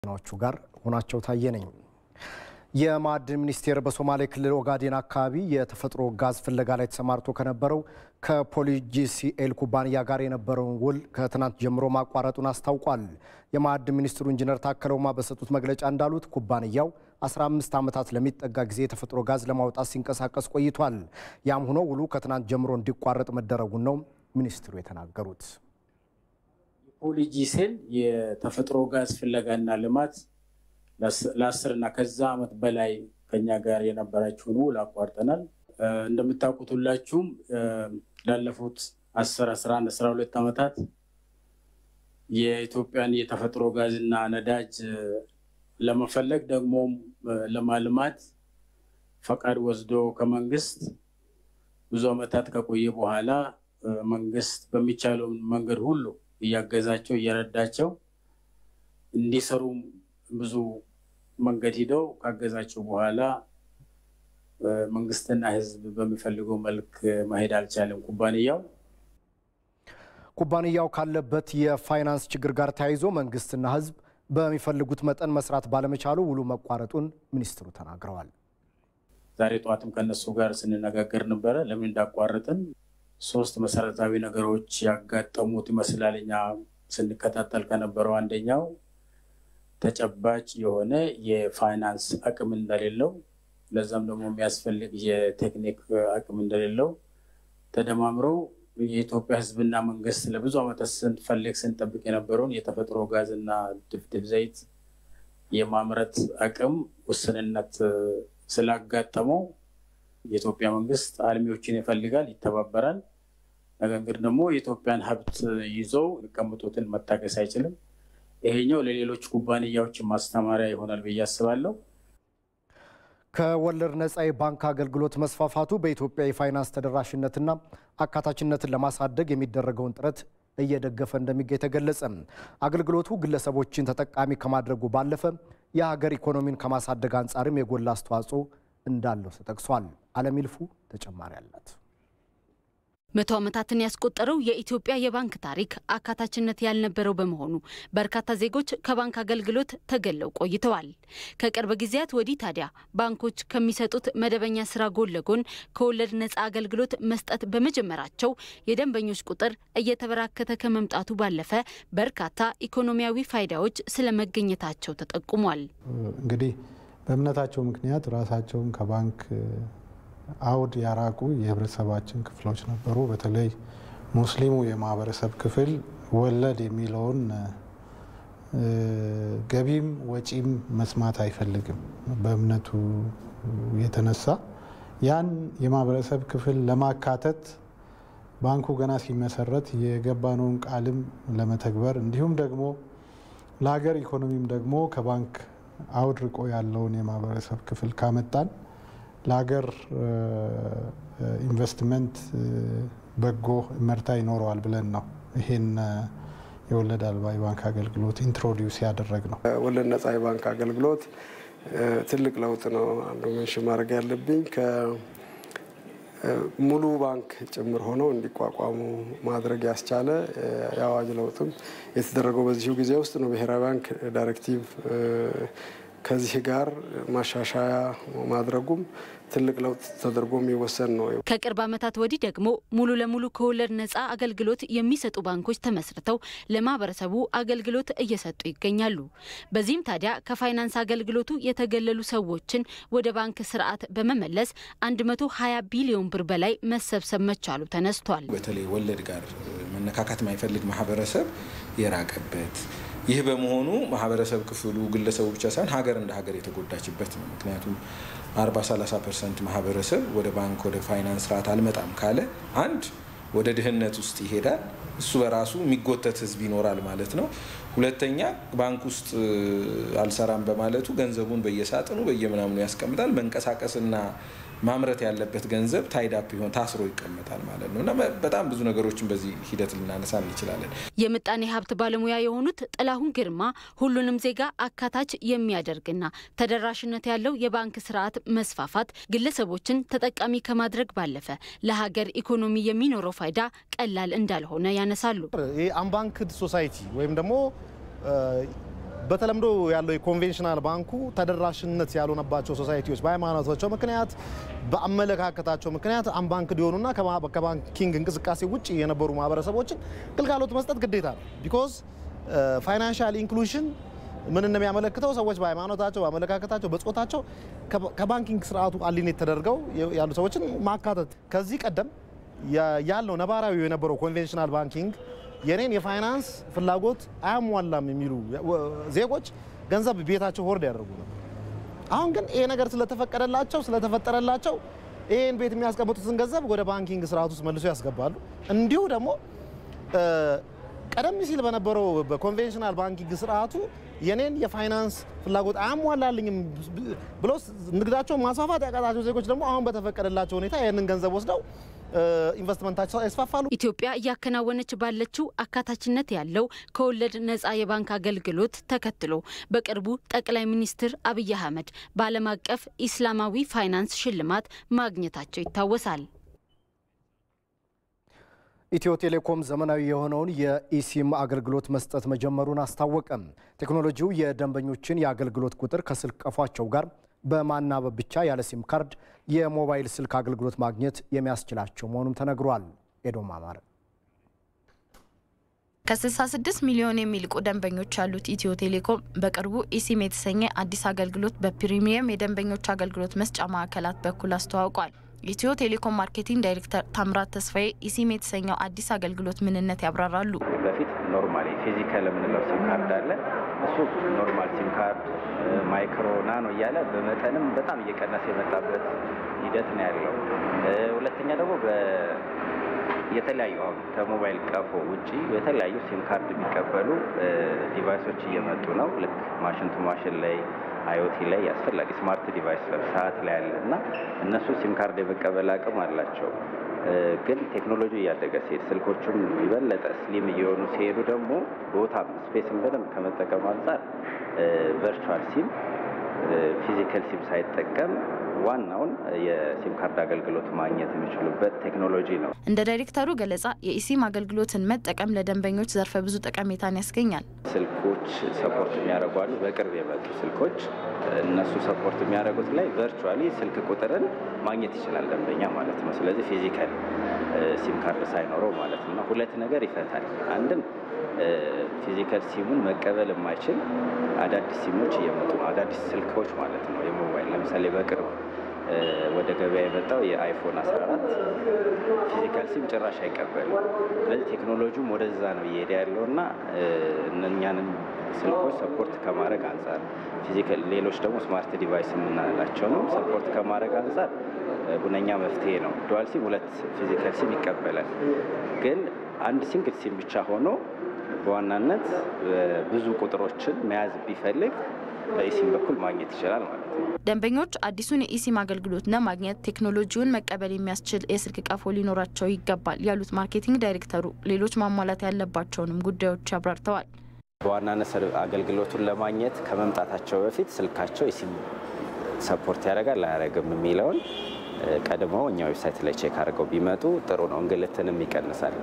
ዜናዎቹ ጋር ሆናቸው ታየ ነኝ። የማዕድን ሚኒስቴር በሶማሌ ክልል ኦጋዴን አካባቢ የተፈጥሮ ጋዝ ፍለጋ ላይ ተሰማርቶ ከነበረው ከፖሊጂሲኤል ኩባንያ ጋር የነበረውን ውል ከትናንት ጀምሮ ማቋረጡን አስታውቋል። የማዕድን ሚኒስትሩ ኢንጂነር ታከለ ኡማ በሰጡት መግለጫ እንዳሉት ኩባንያው 15 ዓመታት ለሚጠጋ ጊዜ የተፈጥሮ ጋዝ ለማውጣት ሲንቀሳቀስ ቆይቷል። ያም ሆኖ ውሉ ከትናንት ጀምሮ እንዲቋረጥ መደረጉን ነው ሚኒስትሩ የተናገሩት። ፖሊጂሴል የተፈጥሮ ጋዝ ፍለጋና ልማት ለአስር እና ከዛ ዓመት በላይ ከኛ ጋር የነበራችሁን ውል አቋርጠናል። እንደምታውቁት ሁላችሁም ላለፉት አስር አስራ አንድ አስራ ሁለት ዓመታት የኢትዮጵያን የተፈጥሮ ጋዝ እና ነዳጅ ለመፈለግ ደግሞም ለማልማት ፈቃድ ወስዶ ከመንግስት ብዙ ዓመታት ከቆየ በኋላ መንግስት በሚቻለው መንገድ ሁሉ እያገዛቸው እየረዳቸው እንዲሰሩ ብዙ መንገድ ሂደው ካገዛቸው በኋላ መንግስትና ሕዝብ በሚፈልገው መልክ መሄድ አልቻለም። ኩባንያው ኩባንያው ካለበት የፋይናንስ ችግር ጋር ተያይዞ መንግስትና ሕዝብ በሚፈልጉት መጠን መስራት ባለመቻሉ ውሉ መቋረጡን ሚኒስትሩ ተናግረዋል። ዛሬ ጠዋትም ከነሱ ጋር ስንነጋገር ነበረ። ለምን እንዳቋረጥን ሶስት መሰረታዊ ነገሮች ያጋጠሙት ይመስላል። እኛ ስንከታተል ከነበረው አንደኛው ተጨባጭ የሆነ የፋይናንስ አቅም እንደሌለው፣ ለዛም ደግሞ የሚያስፈልግ የቴክኒክ አቅም እንደሌለው ተደማምረው የኢትዮጵያ ህዝብና መንግስት ለብዙ ዓመታት ስንፈልግ ስንጠብቅ የነበረውን የተፈጥሮ ጋዝ እና ድፍድፍ ዘይት የማምረት አቅም ውስንነት ስላጋጠመው የኢትዮጵያ መንግስት አልሚዎችን ይፈልጋል፣ ይተባበራል። ነገር ግን ደግሞ የኢትዮጵያን ሀብት ይዘው የሚቀምጡትን መታገስ አይችልም። ይሄኛው ለሌሎች ኩባንያዎች ማስተማሪያ ይሆናል ብዬ አስባለሁ። ከወለድ ነፃ የባንክ አገልግሎት መስፋፋቱ በኢትዮጵያ የፋይናንስ ተደራሽነትና አካታችነትን ለማሳደግ የሚደረገውን ጥረት እየደገፈ እንደሚገኝ ተገለጸ። አገልግሎቱ ግለሰቦችን ተጠቃሚ ከማድረጉ ባለፈ የሀገር ኢኮኖሚን ከማሳደግ አንጻርም የጎላ አስተዋጽኦ እንዳለው ተጠቅሷል። አለም ይልፉ ተጨማሪ አላት። መቶ ዓመታትን ያስቆጠረው የኢትዮጵያ የባንክ ታሪክ አካታችነት ያልነበረው በመሆኑ በርካታ ዜጎች ከባንክ አገልግሎት ተገለው ቆይተዋል። ከቅርብ ጊዜያት ወዲህ ታዲያ ባንኮች ከሚሰጡት መደበኛ ስራ ጎን ለጎን ከወለድ ነፃ አገልግሎት መስጠት በመጀመራቸው የደንበኞች ቁጥር እየተበራከተ ከመምጣቱ ባለፈ በርካታ ኢኮኖሚያዊ ፋይዳዎች ስለመገኘታቸው ተጠቁሟል። እንግዲህ በእምነታቸው ምክንያት ራሳቸውን ከባንክ አውድ ያራቁ የህብረተሰባችን ክፍሎች ነበሩ። በተለይ ሙስሊሙ የማህበረሰብ ክፍል ወለድ የሚለውን ገቢም ወጪም መስማት አይፈልግም። በእምነቱ የተነሳ ያን የማህበረሰብ ክፍል ለማካተት ባንኩ ገና ሲመሰረት የገባነውን ቃልም ለመተግበር እንዲሁም ደግሞ ለሀገር ኢኮኖሚም ደግሞ ከባንክ አውድ ርቆ ያለውን የማህበረሰብ ክፍል ካመጣን ለሀገር ኢንቨስትመንት በጎ እመርታ ይኖረዋል ብለን ነው ይሄን የወለድ አልባ የባንክ አገልግሎት ኢንትሮዲውስ ያደረግ ነው። ወለድ ነጻ የባንክ አገልግሎት ትልቅ ለውጥ ነው። አንዱ መንሽን ማድረግ ያለብኝ ከሙሉ ባንክ ጭምር ሆነው እንዲቋቋሙ ማድረግ ያስቻለ የአዋጅ ለውጥም የተደረገው በዚሁ ጊዜ ውስጥ ነው። ብሔራዊ ባንክ ዳይሬክቲቭ ከዚህ ጋር ማሻሻያ ማድረጉም ትልቅ ለውጥ ተደርጎ የሚወሰን ነው። ከቅርብ ዓመታት ወዲህ ደግሞ ሙሉ ለሙሉ ከወለድ ነፃ አገልግሎት የሚሰጡ ባንኮች ተመስርተው ለማህበረሰቡ አገልግሎት እየሰጡ ይገኛሉ። በዚህም ታዲያ ከፋይናንስ አገልግሎቱ የተገለሉ ሰዎችን ወደ ባንክ ስርዓት በመመለስ 120 ቢሊዮን ብር በላይ መሰብሰብ መቻሉ ተነስቷል። በተለይ ወለድ ጋር መነካካት የማይፈልግ ማህበረሰብ የራቀበት ይህ በመሆኑ ማህበረሰብ ክፍሉ ግለሰቡ ብቻ ሳይሆን ሀገር እንደ ሀገር የተጎዳችበት ነው። ምክንያቱም 40 30 ፐርሰንት ማህበረሰብ ወደ ባንክ ወደ ፋይናንስ ስርዓት አልመጣም ካለ አንድ ወደ ድህነት ውስጥ ይሄዳል። እሱ በራሱ የሚጎተት ህዝብ ይኖራል ማለት ነው። ሁለተኛ ባንክ ውስጥ አልሰራም በማለቱ ገንዘቡን በየሳጥኑ በየምናምኑ ያስቀምጣል። መንቀሳቀስና ማምረት ያለበት ገንዘብ ታይዳፕ ይሆን ታስሮ ይቀመጣል ማለት ነው እና በጣም ብዙ ነገሮችን በዚህ ሂደት ልናነሳ እንችላለን። የምጣኔ ሀብት ባለሙያ የሆኑት ጥላሁን ግርማ ሁሉንም ዜጋ አካታች የሚያደርግና ተደራሽነት ያለው የባንክ ስርዓት መስፋፋት ግለሰቦችን ተጠቃሚ ከማድረግ ባለፈ ለሀገር ኢኮኖሚ የሚኖረው ፋይዳ ቀላል እንዳልሆነ ያነሳሉ። ይህ አንባንክድ ሶሳይቲ ወይም ደግሞ በተለምዶ ያለው የኮንቬንሽናል ባንኩ ተደራሽነት ያልሆነባቸው ሶሳይቲዎች በሃይማኖታቸው ምክንያት በአመለካከታቸው ምክንያት አንባንክ እንዲሆኑና ከባንኪንግ እንቅስቃሴ ውጭ የነበሩ ማህበረሰቦችን ግልጋሎት መስጠት ግዴታ ነው። ቢኮዝ ፋይናንሻል ኢንክሉዥን ምን እንደሚያመለክተው ሰዎች በሃይማኖታቸው፣ በአመለካከታቸው፣ በጾታቸው ከባንኪንግ ስርዓቱ አሊኔት ተደርገው ያሉ ሰዎችን ማካተት ከዚህ ቀደም ያለው ነባራዊ የነበረው ኮንቬንሽናል ባንኪንግ የኔን የፋይናንስ ፍላጎት አያሟላም የሚሉ ዜጎች ገንዘብ ቤታቸው ሆርድ ያደርጉ ነበር። አሁን ግን ይሄ ነገር ስለተፈቀደላቸው ስለተፈጠረላቸው ይህን ቤት የሚያስቀምጡትን ገንዘብ ወደ ባንኪንግ ስርዓት ውስጥ መልሶ ያስገባሉ። እንዲሁ ደግሞ ቀደም ሲል በነበረው በኮንቬንሽናል ባንኪንግ ስርዓቱ የኔን የፋይናንስ ፍላጎት አያሟላልኝም ብሎ ንግዳቸውን ማስፋፋት ያቃታቸው ዜጎች ደግሞ አሁን በተፈቀደላቸው ሁኔታ ይህንን ገንዘብ ወስደው ኢንቨስትመንታቸው ያስፋፋሉ። ኢትዮጵያ እያከናወነች ባለችው አካታችነት ያለው ከወለድ ነፃ የባንክ አገልግሎት ተከትሎ በቅርቡ ጠቅላይ ሚኒስትር አብይ አህመድ በዓለም አቀፍ ኢስላማዊ ፋይናንስ ሽልማት ማግኘታቸው ይታወሳል። ኢትዮ ቴሌኮም ዘመናዊ የሆነውን የኢሲም አገልግሎት መስጠት መጀመሩን አስታወቀም። ቴክኖሎጂው የደንበኞችን የአገልግሎት ቁጥር ከስልክ ቀፏቸው ጋር በማናበብ ብቻ ያለ ሲም ካርድ የሞባይል ስልክ አገልግሎት ማግኘት የሚያስችላቸው መሆኑም ተነግሯል። ኤዶም አማረ ከ66 ሚሊዮን የሚልቁ ደንበኞች ያሉት ኢትዮ ቴሌኮም በቅርቡ ኢሲም የተሰኘ አዲስ አገልግሎት በፕሪሚየም የደንበኞች አገልግሎት መስጫ ማዕከላት በኩል አስተዋውቋል። የኢትዮ ቴሌኮም ማርኬቲንግ ዳይሬክተር ታምራት ተስፋዬ ኢሲም የተሰኘው አዲስ አገልግሎት ምንነት ያብራራሉ። በፊት ኖርማል ፊዚካል የምንለው ሲም ካርድ አለ። እሱ ኖርማል ሲም ካርድ ማይክሮ፣ ናኖ እያለ በመጠንም በጣም እየቀነሰ የመጣበት ሂደት ነው ያለው። ሁለተኛ ደግሞ የተለያዩ አሁን ከሞባይል ቀፎ ውጪ የተለያዩ ሲም ካርድ የሚቀበሉ ዲቫይሶች እየመጡ ነው። ልክ ማሽን ቱ ማሽን ላይ አይኦቲ ላይ አስፈላጊ ስማርት ዲቫይስ ሰዓት ላይ አለ እና እነሱ ሲም ካርድ የመቀበል አቅም አላቸው። ግን ቴክኖሎጂ እያደገ ሲሄድ ስልኮቹም የበለጠ ስሊም እየሆኑ ሲሄዱ ደግሞ ቦታም ስፔስን በደንብ ከመጠቀም አንጻር ቨርቹዋል ሲም ፊዚካል ሲም ሳይጠቀም ዋናውን የሲም ካርድ አገልግሎት ማግኘት የሚችሉበት ቴክኖሎጂ ነው። እንደ ዳይሬክተሩ ገለጻ የኢሲም አገልግሎትን መጠቀም ለደንበኞች ዘርፈ ብዙ ጠቀሜታን ያስገኛል። ስልኮች ሰፖርት የሚያደርጉ አሉ። በቅርብ የመጡ ስልኮች እነሱ ሰፖርት የሚያደርጉት ላይ ቨርቹዋሊ ስልክ ቁጥርን ማግኘት ይችላል ደንበኛ ማለት ነው። ስለዚህ ፊዚካል ሲም ካርድ ሳይኖረው ማለት ነው። ሁለት ነገር ይፈታል። አንድም ፊዚካል ሲሙን መቀበል የማይችል አዳዲስ ሲሞች እየመጡ ነው። አዳዲስ ስልኮች ማለት ነው። የሞባይል ለምሳሌ በቅርብ ወደ ገበያ የመጣው የአይፎን 14 ፊዚካል ሲም ጭራሽ አይቀበልም። ስለዚህ ቴክኖሎጂውም ወደዛ ነው እየሄደ ያለው እና እነኛንም ስልኮች ሰፖርት ከማድረግ አንጻር ፊዚካል፣ ሌሎች ደግሞ ስማርት ዲቫይስ የምናላቸውንም ሰፖርት ከማድረግ አንጻር ሁነኛ መፍትሄ ነው። ዱዋል ሲም ሁለት ፊዚካል ሲም ይቀበላል። ግን አንድ ሲንግል ሲም ብቻ ሆኖ በዋናነት ብዙ ቁጥሮችን መያዝ ቢፈልግ በኢሲም በኩል ማግኘት ይችላል ማለት ነው። ደንበኞች አዲሱን የኢሲም አገልግሎት ለማግኘት ቴክኖሎጂውን መቀበል የሚያስችል የስልክ ቀፎ ሊኖራቸው ይገባል ያሉት ማርኬቲንግ ዳይሬክተሩ ሌሎች ማሟላት ያለባቸውንም ጉዳዮች አብራርተዋል። በዋናነት አገልግሎቱን ለማግኘት ከመምጣታቸው በፊት ስልካቸው ኢሲም ሰፖርት ያደርጋል አያደርግም የሚለውን ቀድመው እኛ ዌብሳይት ላይ ቼክ አድርገው ቢመጡ ጥሩ ነው። እንግልትንም ይቀንሳል።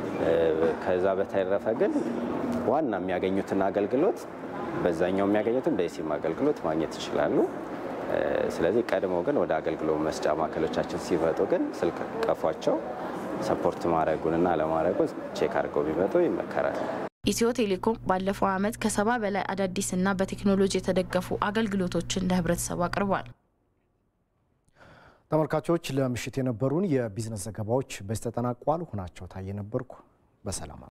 ከዛ በተረፈ ግን ዋና የሚያገኙትን አገልግሎት በዛኛው የሚያገኙትን በኢሲም አገልግሎት ማግኘት ይችላሉ። ስለዚህ ቀድሞ ግን ወደ አገልግሎት መስጫ ማዕከሎቻችን ሲመጡ ግን ስልክ ቀፏቸው ሰፖርት ማድረጉንና አለማድረጉን ቼክ አድርገው ቢመጡ ይመከራል። ኢትዮ ቴሌኮም ባለፈው ዓመት ከሰባ በላይ አዳዲስና በቴክኖሎጂ የተደገፉ አገልግሎቶችን ለህብረተሰቡ አቅርቧል። ተመልካቾች ለምሽት የነበሩን የቢዝነስ ዘገባዎች በዚህ ተጠናቋል። ሁናቸው ታየ ነበርኩ። በሰላም